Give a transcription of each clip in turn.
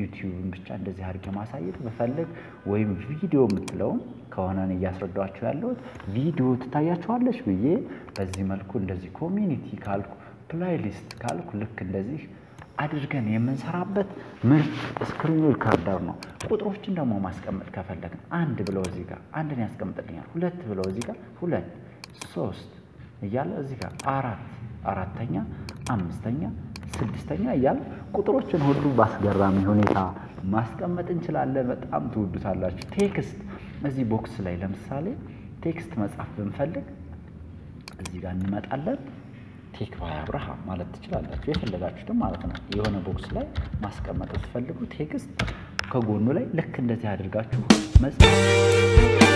ዩቲዩብን ብቻ እንደዚህ አድርጌ ማሳየት ብፈልግ ወይም ቪዲዮ የምትለውን ከሆነ እኔ እያስረዳችሁ ያለሁት ቪዲዮ ትታያችኋለች ብዬ በዚህ መልኩ እንደዚህ ኮሚኒቲ ካልኩ ፕላይሊስት ካልኩ ልክ እንደዚህ አድርገን የምንሰራበት ምርጥ ስክሪን ሪካርደር ነው። ቁጥሮችን ደግሞ ማስቀመጥ ከፈለግን አንድ ብለው እዚህ ጋር አንድን ያስቀምጥልኛል። ሁለት ብለው እዚህ ጋር ሁለት፣ ሶስት እያለ እዚህ ጋር አራት አራተኛ፣ አምስተኛ፣ ስድስተኛ እያለ ቁጥሮችን ሁሉ በአስገራሚ ሁኔታ ማስቀመጥ እንችላለን። በጣም ትወዱታላችሁ። ቴክስት እዚህ ቦክስ ላይ ለምሳሌ ቴክስት መጻፍ ብንፈልግ እዚህ ጋር እንመጣለን። ቴክ ባይ አብርሃም ማለት ትችላላችሁ። የፈለጋችሁትም ማለት ነው። የሆነ ቦክስ ላይ ማስቀመጥ ስትፈልጉ ቴክስት ከጎኑ ላይ ልክ እንደዚህ አድርጋችሁ መጻፍ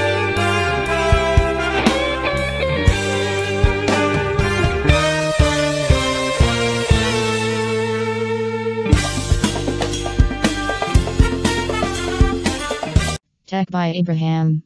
Tech by Abraham.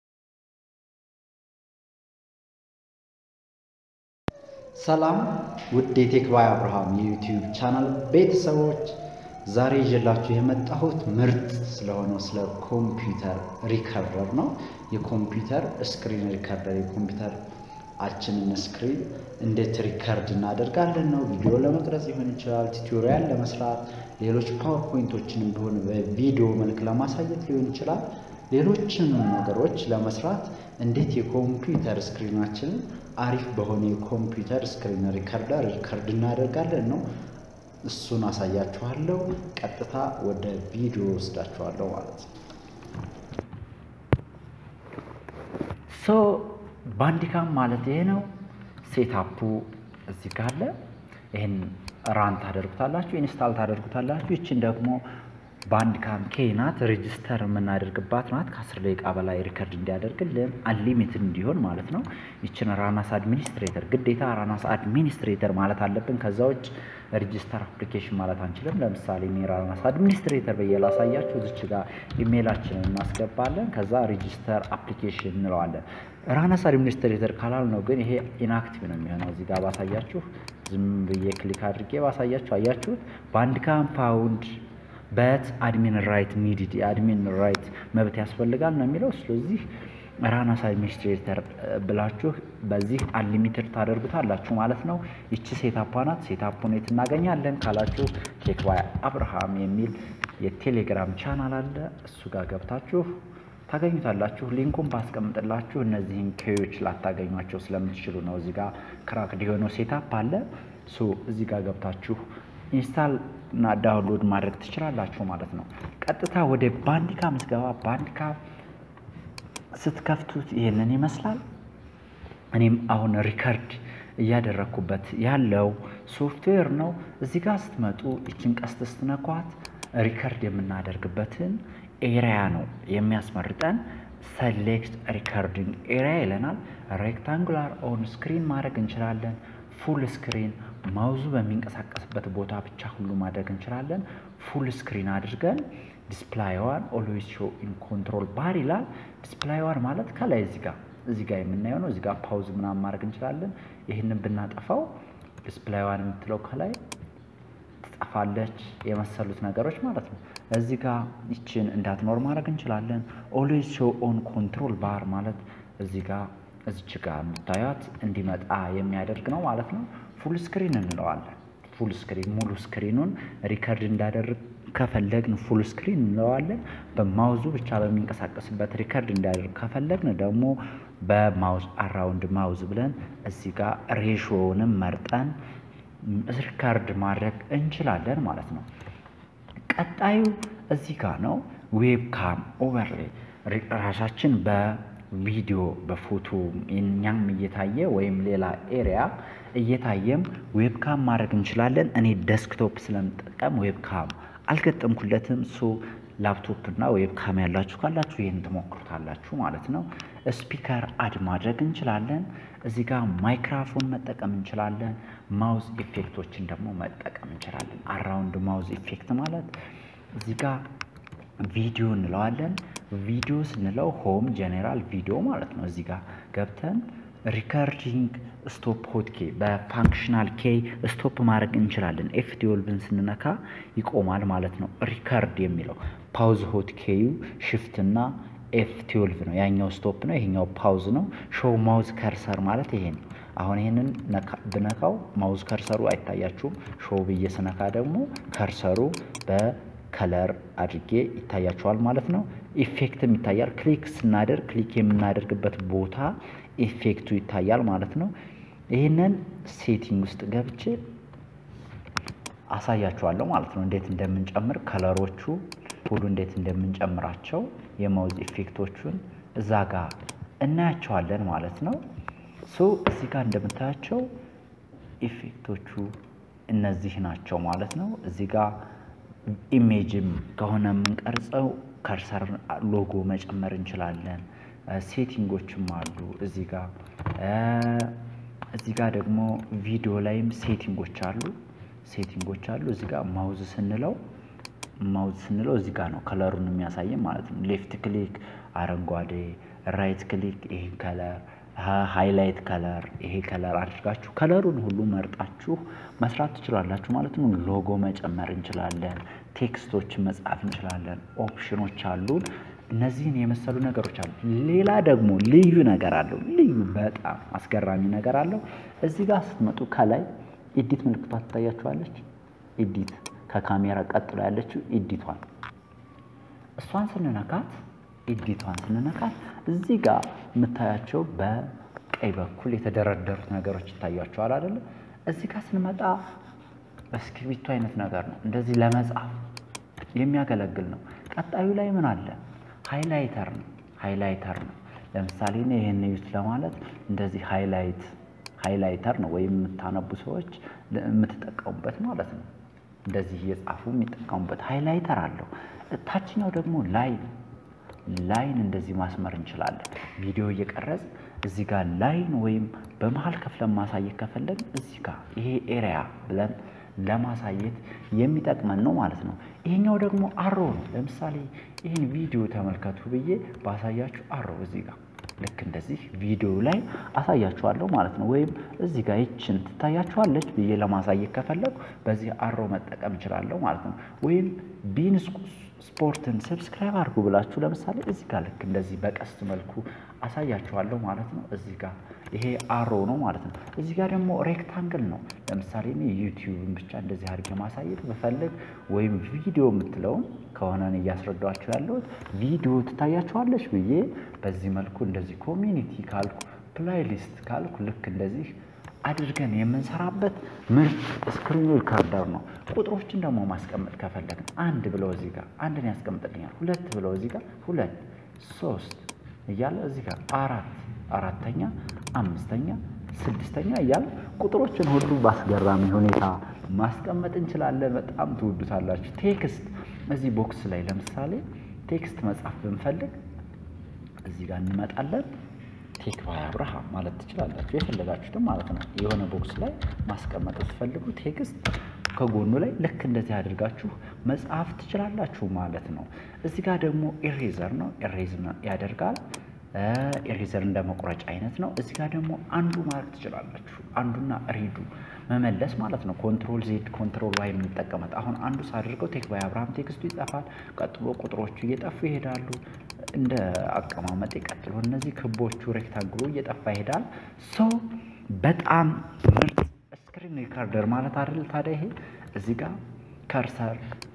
ሰላም ውድ የቴክባይ አብርሃም የዩቲዩብ ቻናል ቤተሰቦች፣ ዛሬ ይዤላችሁ የመጣሁት ምርጥ ስለሆነው ስለ ኮምፒውተር ሪከርደር ነው። የኮምፒውተር ስክሪን ሪከርደር የኮምፒውተር አችንን ስክሪን እንዴት ሪከርድ እናደርጋለን ነው። ቪዲዮ ለመቅረጽ ሊሆን ይችላል፣ ቱቶሪያል ለመስራት፣ ሌሎች ፓወርፖይንቶችንም ቢሆን በቪዲዮ መልክ ለማሳየት ሊሆን ይችላል። ሌሎችንም ነገሮች ለመስራት እንዴት የኮምፒውተር ስክሪናችንን አሪፍ በሆነ የኮምፒውተር ስክሪን ሪከርደር ሪከርድ እናደርጋለን ነው። እሱን አሳያችኋለሁ። ቀጥታ ወደ ቪዲዮ ወስዳችኋለሁ ማለት ነው። ሶ ባንዲካም ማለት ይሄ ነው። ሴታፑ እዚህ ጋር አለ። ይህን ራን ታደርጉታላችሁ፣ ኢንስታል ታደርጉታላችሁ። ይችን ደግሞ ባንድካም ኬ ናት። ሬጅስተር የምናደርግባት ናት። ከአስር ደቂቃ በላይ ሪከርድ እንዲያደርግልን አንሊሚትድ እንዲሆን ማለት ነው። ይችን ራናስ አድሚኒስትሬተር ግዴታ ራናስ አድሚኒስትሬተር ማለት አለብን። ከዛ ውጭ ሬጅስተር አፕሊኬሽን ማለት አንችልም። ለምሳሌ እኔ ራናስ አድሚኒስትሬተር ብዬ ላሳያችሁ። እዚች ጋር ኢሜይላችንን እናስገባለን። ከዛ ሬጅስተር አፕሊኬሽን እንለዋለን። ራናስ አድሚኒስትሬተር ካላል ነው ግን ይሄ ኢንአክቲቭ ነው የሚሆነው። እዚህ ጋር ባሳያችሁ፣ ዝም ብዬ ክሊክ አድርጌ ባሳያችሁ፣ አያችሁት ባንድካም ፓውንድ በት አድሚን ራይት ኒድድ የአድሚን ራይት መብት ያስፈልጋል ነው የሚለው። ስለዚህ ራናስ አድሚኒስትሬተር ብላችሁ በዚህ አንሊሚትድ ታደርጉታላችሁ ማለት ነው። ይቺ ሴታፓ ናት። ሴታፑን የት እናገኛለን ካላችሁ ቴክ ባይ አብርሃም የሚል የቴሌግራም ቻናል አለ። እሱ ጋር ገብታችሁ ታገኙታላችሁ። ሊንኩን ባስቀምጥላችሁ እነዚህን ኬዎች ላታገኟቸው ስለምትችሉ ነው። እዚህ ጋር ክራክድ የሆነው ሴታፕ አለ። ሶ እዚህ ጋር ገብታችሁ ኢንስታል እና ዳውንሎድ ማድረግ ትችላላችሁ ማለት ነው። ቀጥታ ወደ ባንዲካ ምትገባ ባንዲካ ስትከፍቱት ይህንን ይመስላል። እኔም አሁን ሪከርድ እያደረግኩበት ያለው ሶፍትዌር ነው። እዚህ ጋር ስትመጡ ይችን ቀስት ስትነኳት ሪከርድ የምናደርግበትን ኤሪያ ነው የሚያስመርጠን። ሰሌክት ሪከርዲንግ ኤሪያ ይለናል። ሬክታንጉላር ኦን ስክሪን ማድረግ እንችላለን። ፉል ስክሪን ማውዙ በሚንቀሳቀስበት ቦታ ብቻ ሁሉ ማድረግ እንችላለን። ፉል ስክሪን አድርገን ዲስፕላይዋን ኦልዌይስ ሾው ኢን ኮንትሮል ባር ይላል። ዲስፕላይዋን ማለት ከላይ እዚህ ጋር እዚህ ጋር የምናየው ነው። እዚህ ጋር ፓውዝ ምናምን ማድረግ እንችላለን። ይህንን ብናጠፋው ዲስፕላይዋን የምትለው ከላይ ትጠፋለች፣ የመሰሉት ነገሮች ማለት ነው። እዚህ ጋር ይችን እንዳትኖር ማድረግ እንችላለን። ኦልዌይስ ሾው ኦን ኮንትሮል ባር ማለት እዚህ ጋር እዚች ጋር የምታዩት እንዲመጣ የሚያደርግ ነው ማለት ነው። ፉል ስክሪን እንለዋለን። ፉል ስክሪን ሙሉ ስክሪኑን ሪከርድ እንዳደርግ ከፈለግን ፉል ስክሪን እንለዋለን። በማውዙ ብቻ በሚንቀሳቀስበት ሪከርድ እንዳደርግ ከፈለግን ደግሞ በማውዝ አራውንድ ማውዝ ብለን እዚህ ጋር ሬሾውንም መርጠን ሪከርድ ማድረግ እንችላለን ማለት ነው። ቀጣዩ እዚህ ጋር ነው። ዌብካም ኦቨርሌ ራሳችን በ ቪዲዮ በፎቶ እኛም እየታየ ወይም ሌላ ኤሪያ እየታየም ዌብካም ማድረግ እንችላለን። እኔ ዴስክቶፕ ስለምጠቀም ዌብካም አልገጠምኩለትም። ሶ ላፕቶፕ እና ዌብካም ያላችሁ ካላችሁ ይህን ትሞክሩታላችሁ ማለት ነው። ስፒከር አድ ማድረግ እንችላለን። እዚህ ጋር ማይክራፎን መጠቀም እንችላለን። ማውዝ ኢፌክቶችን ደግሞ መጠቀም እንችላለን። አራውንድ ማውዝ ኢፌክት ማለት እዚህ ጋር ቪዲዮ እንለዋለን። ቪዲዮ ስንለው ሆም ጄኔራል ቪዲዮ ማለት ነው። እዚህ ጋር ገብተን ሪከርዲንግ ስቶፕ ሆት ኬ በፋንክሽናል ኬ ስቶፕ ማድረግ እንችላለን። ኤፍ ትዌልቭን ስንነካ ይቆማል ማለት ነው። ሪከርድ የሚለው ፓውዝ ሆት ኬዩ ሽፍት እና ኤፍ ትዌልቭ ነው። ያኛው ስቶፕ ነው፣ ይሄኛው ፓውዝ ነው። ሾው ማውዝ ከርሰር ማለት ይሄ ነው። አሁን ይሄንን ብነካው ማውዝ ከርሰሩ አይታያችሁም። ሾው ብዬ ስነካ ደግሞ ከርሰሩ በከለር አድርጌ ይታያችኋል ማለት ነው። ኢፌክትም ይታያል። ክሊክ ስናደርግ ክሊክ የምናደርግበት ቦታ ኢፌክቱ ይታያል ማለት ነው። ይህንን ሴቲንግ ውስጥ ገብቼ አሳያችኋለሁ ማለት ነው። እንዴት እንደምንጨምር ከለሮቹ ሁሉ እንዴት እንደምንጨምራቸው የማውዝ ኢፌክቶቹን እዛ ጋር እናያቸዋለን ማለት ነው። ሶ እዚህ ጋር እንደምታያቸው ኢፌክቶቹ እነዚህ ናቸው ማለት ነው። እዚህ ጋር ኢሜጅም ከሆነ የምንቀርጸው ከርሰር ሎጎ መጨመር እንችላለን። ሴቲንጎችም አሉ እዚህ ጋር እዚህ ጋር ደግሞ ቪዲዮ ላይም ሴቲንጎች አሉ ሴቲንጎች አሉ። እዚህ ጋር ማውዝ ስንለው ማውዝ ስንለው እዚህ ጋር ነው ከለሩን የሚያሳየን ማለት ነው። ሌፍት ክሊክ አረንጓዴ፣ ራይት ክሊክ ይሄን ከለር፣ ሃይላይት ከለር ይሄ ከለር አድርጋችሁ ከለሩን ሁሉ መርጣችሁ መስራት ትችላላችሁ ማለት ነው። ሎጎ መጨመር እንችላለን። ቴክስቶችን መጻፍ እንችላለን። ኦፕሽኖች አሉን። እነዚህን የመሰሉ ነገሮች አሉ። ሌላ ደግሞ ልዩ ነገር አለው። ልዩ በጣም አስገራሚ ነገር አለው። እዚህ ጋር ስትመጡ ከላይ ኢዲት ምልክቷ ትታያችኋለች። ኢዲት ከካሜራ ቀጥሎ ያለችው ኢዲቷን እሷን ስንነካት ኢዲቷን ስንነካት እዚህ ጋር የምታያቸው በቀኝ በኩል የተደረደሩት ነገሮች ይታያቸዋል አይደለ? እዚህ ጋር ስንመጣ እስክሪብቶ አይነት ነገር ነው። እንደዚህ ለመጻፍ የሚያገለግል ነው። ቀጣዩ ላይ ምን አለ? ሃይላይተር ነው። ሃይላይተር ነው። ለምሳሌ እኔ ይህን እዩት ለማለት እንደዚህ ሃይላይት ሃይላይተር ነው ወይም የምታነቡ ሰዎች የምትጠቀሙበት ማለት ነው። እንደዚህ እየጻፉ የሚጠቀሙበት ሃይላይተር አለው። ታችኛው ደግሞ ላይን ላይን እንደዚህ ማስመር እንችላለን። ቪዲዮ እየቀረጽ እዚህ ጋር ላይን ወይም በመሀል ከፍለን ማሳየት ከፈለግን እዚህ ጋር ይሄ ኤሪያ ብለን ለማሳየት የሚጠቅመን ነው ማለት ነው። ይሄኛው ደግሞ አሮ ነው። ለምሳሌ ይህን ቪዲዮ ተመልከቱ ብዬ ባሳያችሁ አሮ እዚህ ጋር ልክ እንደዚህ ቪዲዮ ላይ አሳያችኋለሁ ማለት ነው። ወይም እዚህ ጋር ይችን ትታያችኋለች ብዬ ለማሳየት ከፈለጉ በዚህ አሮ መጠቀም እችላለሁ ማለት ነው። ወይም ቢን ስፖርትን ሰብስክራይብ አድርጉ ብላችሁ ለምሳሌ እዚህ ጋር ልክ እንደዚህ በቀስት መልኩ አሳያችኋለሁ ማለት ነው። እዚህ ጋር ይሄ አሮ ነው ማለት ነው። እዚህ ጋር ደግሞ ሬክታንግል ነው። ለምሳሌ እኔ ዩቲዩብን ብቻ እንደዚህ አድርጌ ማሳየት ብፈልግ ወይም ቪዲዮ የምትለውን ከሆነ እያስረዳችሁ ያለሁት ቪዲዮ ትታያችኋለች ብዬ በዚህ መልኩ እንደዚህ ኮሚኒቲ ካልኩ ፕላይሊስት ካልኩ ልክ እንደዚህ አድርገን የምንሰራበት ምርጥ ስክሪን ሪካርደር ነው። ቁጥሮችን ደግሞ ማስቀመጥ ከፈለግን አንድ ብለው እዚህ ጋር አንድን ያስቀምጥልኛል። ሁለት ብለው እዚህ ጋር ሁለት፣ ሶስት እያለ እዚህ ጋር አራት አራተኛ፣ አምስተኛ፣ ስድስተኛ እያለ ቁጥሮችን ሁሉ በአስገራሚ ሁኔታ ማስቀመጥ እንችላለን። በጣም ትወዱታላችሁ። ቴክስት እዚህ ቦክስ ላይ ለምሳሌ ቴክስት መጻፍ ብንፈልግ እዚህ ጋር እንመጣለን። ቴክ ባይ አብርሃም ማለት ትችላላችሁ። የፈለጋችሁትም ማለት ነው። የሆነ ቦክስ ላይ ማስቀመጥ ስትፈልጉ ቴክስት ከጎኑ ላይ ልክ እንደዚህ አድርጋችሁ መጻፍ ትችላላችሁ ማለት ነው። እዚህ ጋር ደግሞ ኢሬዘር ነው። ኢሬዝ ያደርጋል። ኢሬዘር እንደ መቁረጫ አይነት ነው። እዚህ ጋር ደግሞ አንዱ ማድረግ ትችላላችሁ። አንዱና ሬዱ መመለስ ማለት ነው። ኮንትሮል ዜድ ኮንትሮል ዋይ የምንጠቀመት አሁን አንዱ ሳድርገው ቴክ ባይ አብርሃም ቴክስቱ ይጠፋል። ቀጥሎ ቁጥሮቹ እየጠፉ ይሄዳሉ። እንደ አቀማመጥ ቀጥሎ እነዚህ ክቦቹ ሬክታንግሉ እየጠፋ ይሄዳል። ሶ በጣም ምርጥ ስክሪን ሪካርደር ማለት አይደል ታዲያ ይሄ እዚህ ጋር ከርሰር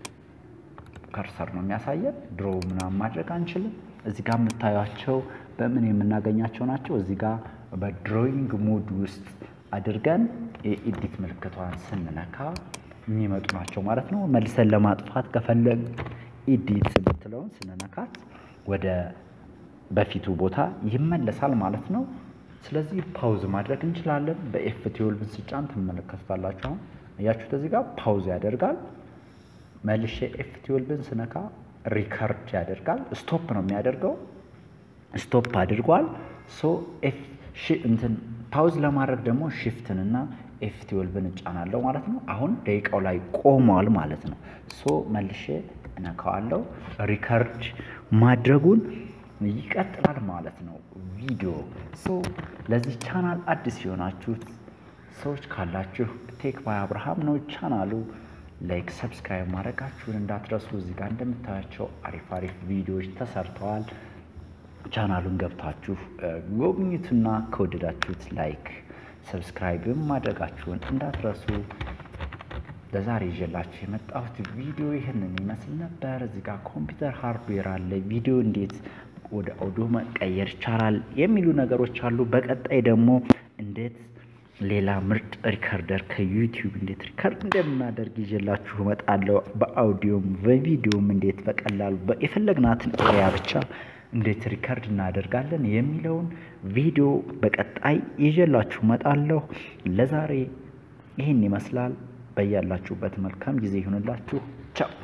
ከርሰር ነው የሚያሳየን። ድሮ ምናምን ማድረግ አንችልም። እዚህ ጋር የምታዩቸው በምን የምናገኛቸው ናቸው። እዚህ ጋር በድሮይንግ ሞድ ውስጥ አድርገን የኤዲት ምልክቷን ስንነካ የሚመጡ ናቸው ማለት ነው። መልሰን ለማጥፋት ከፈለግ ኤዲት የምትለውን ስንነካት ወደ በፊቱ ቦታ ይመለሳል ማለት ነው። ስለዚህ ፓውዝ ማድረግ እንችላለን። በኤፍ ትዌልቭን ስጫን ትመለከቱታላችሁ። አሁን እያችሁት እዚህ ጋር ፓውዝ ያደርጋል። መልሼ ኤፍ ትዌልቭን ስነካ ሪከርድ ያደርጋል። ስቶፕ ነው የሚያደርገው። ስቶፕ አድርጓል። ሶ ኤፍ እንትን ፓውዝ ለማድረግ ደግሞ ሽፍትን እና ኤፍ ትዌልቭን እጫናለሁ ማለት ነው። አሁን ደቂቃው ላይ ቆሟል ማለት ነው። ሶ መልሼ እነካዋለሁ። ሪከርድ ማድረጉን ይቀጥላል ማለት ነው ቪዲዮ ሶ ለዚህ ቻናል አዲስ የሆናችሁት ሰዎች ካላችሁ ቴክ ባይ አብርሃም ነው ቻናሉ። ላይክ ሰብስክራይብ ማድረጋችሁን እንዳትረሱ። እዚህ ጋር እንደምታያቸው አሪፍ አሪፍ ቪዲዮዎች ተሰርተዋል። ቻናሉን ገብታችሁ ጎብኝቱና ከወደዳችሁት ላይክ ሰብስክራይብም ማድረጋችሁን እንዳትረሱ። ለዛሬ ይዤላችሁ የመጣሁት ቪዲዮ ይህንን ይመስል ነበር። እዚህ ጋር ኮምፒውተር ሃርድዌር አለ፣ ቪዲዮ እንዴት ወደ ኦዲዮ መቀየር ይቻላል የሚሉ ነገሮች አሉ። በቀጣይ ደግሞ እንዴት ሌላ ምርጥ ሪከርደር ከዩቲዩብ እንዴት ሪከርድ እንደምናደርግ ይዤላችሁ እመጣለሁ። በአውዲዮም በቪዲዮም እንዴት በቀላሉ የፈለግናትን ኤሪያ ብቻ እንዴት ሪከርድ እናደርጋለን የሚለውን ቪዲዮ በቀጣይ ይዤላችሁ እመጣለሁ። ለዛሬ ይህን ይመስላል። በያላችሁበት መልካም ጊዜ ይሁንላችሁ። ቻው